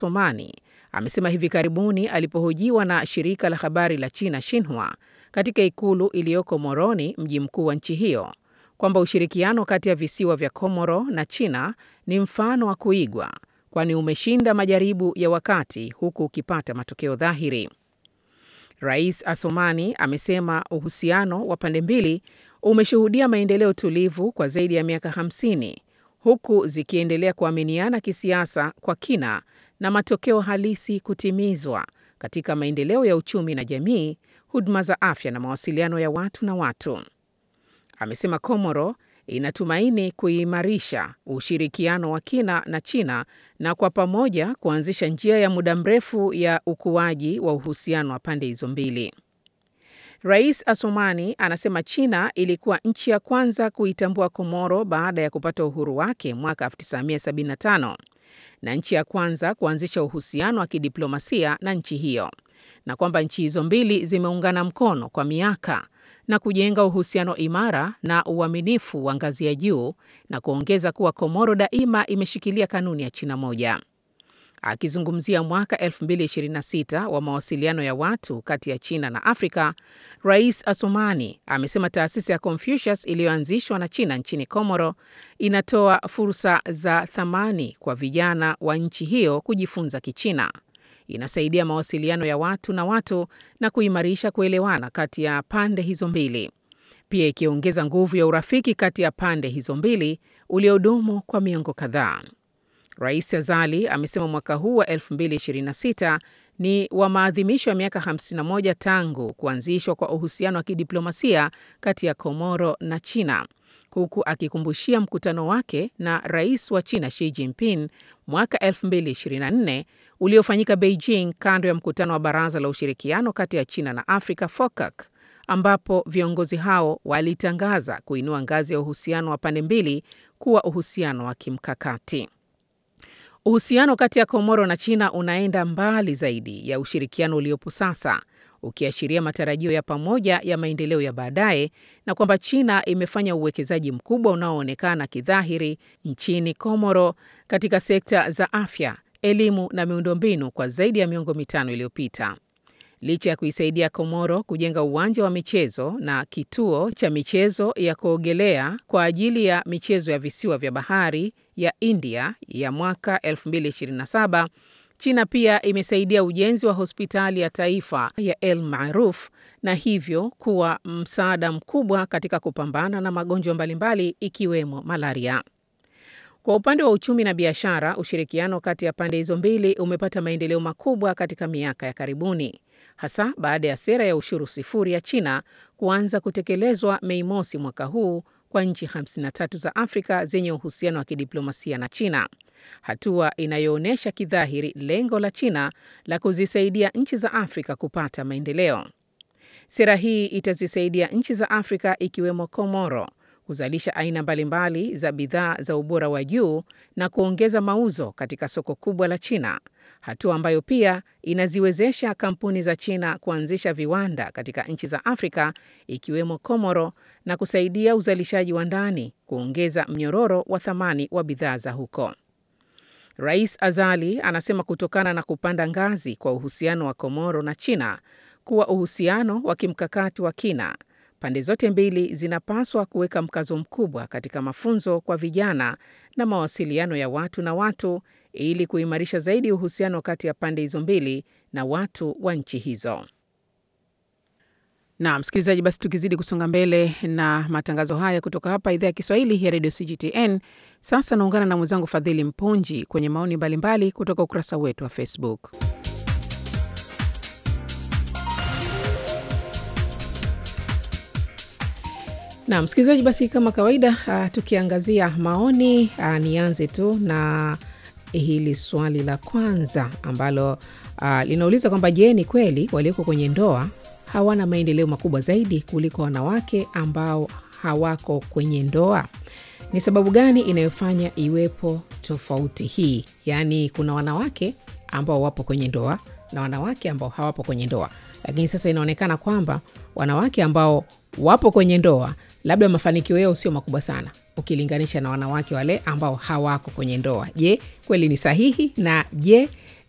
Assoumani amesema hivi karibuni alipohojiwa na shirika la habari la China Xinhua katika ikulu iliyoko Moroni, mji mkuu wa nchi hiyo, kwamba ushirikiano kati ya visiwa vya Komoro na China ni mfano wa kuigwa, kwani umeshinda majaribu ya wakati huku ukipata matokeo dhahiri. Rais Assoumani amesema uhusiano wa pande mbili umeshuhudia maendeleo tulivu kwa zaidi ya miaka 50 huku zikiendelea kuaminiana kisiasa kwa kina na matokeo halisi kutimizwa katika maendeleo ya uchumi na jamii, huduma za afya na mawasiliano ya watu na watu. Amesema Komoro inatumaini kuimarisha ushirikiano wa kina na China na kwa pamoja kuanzisha njia ya muda mrefu ya ukuaji wa uhusiano wa pande hizo mbili. Rais Assoumani anasema China ilikuwa nchi ya kwanza kuitambua Komoro baada ya kupata uhuru wake mwaka 1975 na nchi ya kwanza kuanzisha uhusiano wa kidiplomasia na nchi hiyo, na kwamba nchi hizo mbili zimeungana mkono kwa miaka na kujenga uhusiano imara na uaminifu wa ngazi ya juu na kuongeza kuwa Komoro daima imeshikilia kanuni ya China moja. Akizungumzia mwaka 2026 wa mawasiliano ya watu kati ya China na Afrika, Rais Assoumani amesema taasisi ya Confucius iliyoanzishwa na China nchini Komoro inatoa fursa za thamani kwa vijana wa nchi hiyo kujifunza Kichina. Inasaidia mawasiliano ya watu na watu na kuimarisha kuelewana kati ya pande hizo mbili, pia ikiongeza nguvu ya urafiki kati ya pande hizo mbili uliodumu kwa miongo kadhaa. Rais Azali amesema mwaka huu wa 2026 ni wa maadhimisho ya miaka 51 tangu kuanzishwa kwa uhusiano wa kidiplomasia kati ya Komoro na China, huku akikumbushia mkutano wake na rais wa China Xi Jinping mwaka 2024 uliofanyika Beijing kando ya mkutano wa Baraza la Ushirikiano kati ya China na Afrika FOCAC, ambapo viongozi hao walitangaza kuinua ngazi ya uhusiano wa pande mbili kuwa uhusiano wa kimkakati. Uhusiano kati ya Komoro na China unaenda mbali zaidi ya ushirikiano uliopo sasa, ukiashiria matarajio ya pamoja ya maendeleo ya baadaye na kwamba China imefanya uwekezaji mkubwa unaoonekana kidhahiri nchini Komoro katika sekta za afya, elimu na miundombinu kwa zaidi ya miongo mitano iliyopita. Licha ya kuisaidia Komoro kujenga uwanja wa michezo na kituo cha michezo ya kuogelea kwa ajili ya michezo ya visiwa vya bahari ya India ya mwaka 2027, China pia imesaidia ujenzi wa hospitali ya taifa ya El Maruf na hivyo kuwa msaada mkubwa katika kupambana na magonjwa mbalimbali ikiwemo malaria. Kwa upande wa uchumi na biashara, ushirikiano kati ya pande hizo mbili umepata maendeleo makubwa katika miaka ya karibuni, hasa baada ya sera ya ushuru sifuri ya China kuanza kutekelezwa Mei mosi mwaka huu kwa nchi 53 za Afrika zenye uhusiano wa kidiplomasia na China, hatua inayoonyesha kidhahiri lengo la China la kuzisaidia nchi za Afrika kupata maendeleo. Sera hii itazisaidia nchi za Afrika ikiwemo Komoro kuzalisha aina mbalimbali za bidhaa za ubora wa juu na kuongeza mauzo katika soko kubwa la China, hatua ambayo pia inaziwezesha kampuni za China kuanzisha viwanda katika nchi za Afrika ikiwemo Komoro na kusaidia uzalishaji wa ndani, kuongeza mnyororo wa thamani wa bidhaa za huko. Rais Azali anasema kutokana na kupanda ngazi kwa uhusiano wa Komoro na China kuwa uhusiano wa kimkakati wa kina pande zote mbili zinapaswa kuweka mkazo mkubwa katika mafunzo kwa vijana na mawasiliano ya watu na watu ili kuimarisha zaidi uhusiano kati ya pande hizo mbili na watu wa nchi hizo. Na msikilizaji, basi tukizidi kusonga mbele na matangazo haya kutoka hapa idhaa ya Kiswahili ya redio CGTN, sasa naungana na mwenzangu Fadhili Mpunji kwenye maoni mbalimbali kutoka ukurasa wetu wa Facebook. Na msikilizaji, basi kama kawaida, uh, tukiangazia maoni uh, nianze tu na hili swali la kwanza ambalo uh, linauliza kwamba je, ni kweli walioko kwenye ndoa hawana maendeleo makubwa zaidi kuliko wanawake ambao hawako kwenye ndoa? Ni sababu gani inayofanya iwepo tofauti hii? Yaani kuna wanawake ambao wapo kwenye ndoa na wanawake ambao hawapo kwenye ndoa, lakini sasa inaonekana kwamba wanawake ambao wapo kwenye ndoa labda mafanikio yao sio makubwa sana ukilinganisha na wanawake wale ambao hawako kwenye ndoa. Je, kweli ni sahihi? Na je,